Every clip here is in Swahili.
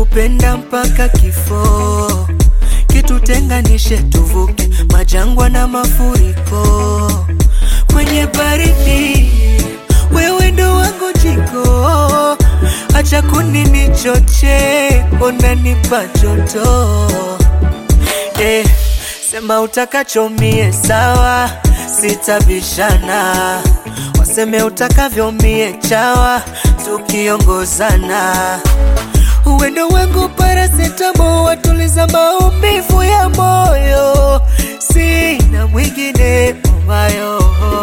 kupenda mpaka kifo, kitutenganishe tuvuke majangwa na mafuriko. Kwenye baridi wewe ndo wangu jiko, acha kunini choche, unanipa joto eh, sema utakachomie sawa, sitabishana, waseme utakavyo mie chawa, tukiongozana uwendo wangu parasetamo, watuliza maumivu ya moyo, sina mwingine umayo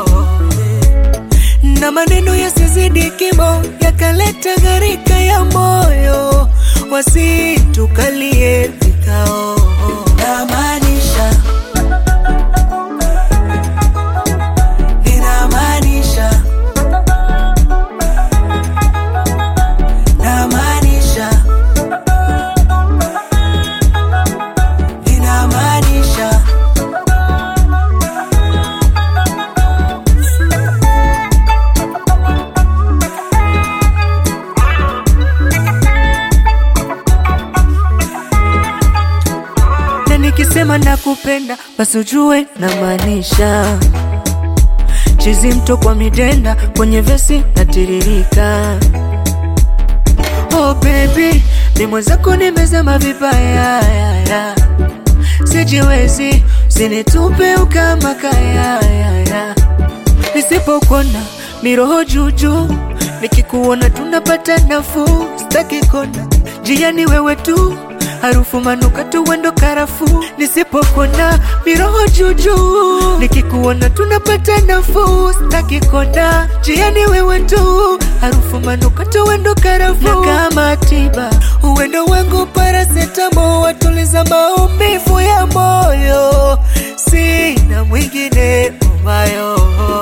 na maneno yasizidi kimo, yakaleta gharika ya moyo, wasitukalie vikao. Namaanisha, ninamaanisha, namaanisha, ninamaanisha. na nikisema nakupenda basi ujue namaanisha. Chizi mto kwa midenda kwenye vesi natiririka. Oh baby, ni mwenzako nimezama vibaya ya, ya. Sijiwezi, usinitupe ukama kaya ya, ya. Nisipokona miroho juju, nikikuona tunapata nafuu, sitaki kona jiani wewe tu harufu manukato wendo karafu, nisipokona miroho juju, nikikuona tunapata nafuu, sitaki kona jiani wewe tu harufu manukato wendo karafu, na kama tiba uwendo wangu parasetamo, watuliza maumivu ya moyo, sina mwingine umayo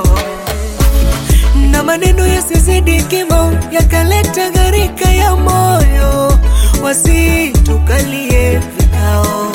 na maneno yasizidi kimo, yakaleta gharika ya moyo, wasitukalie vikao.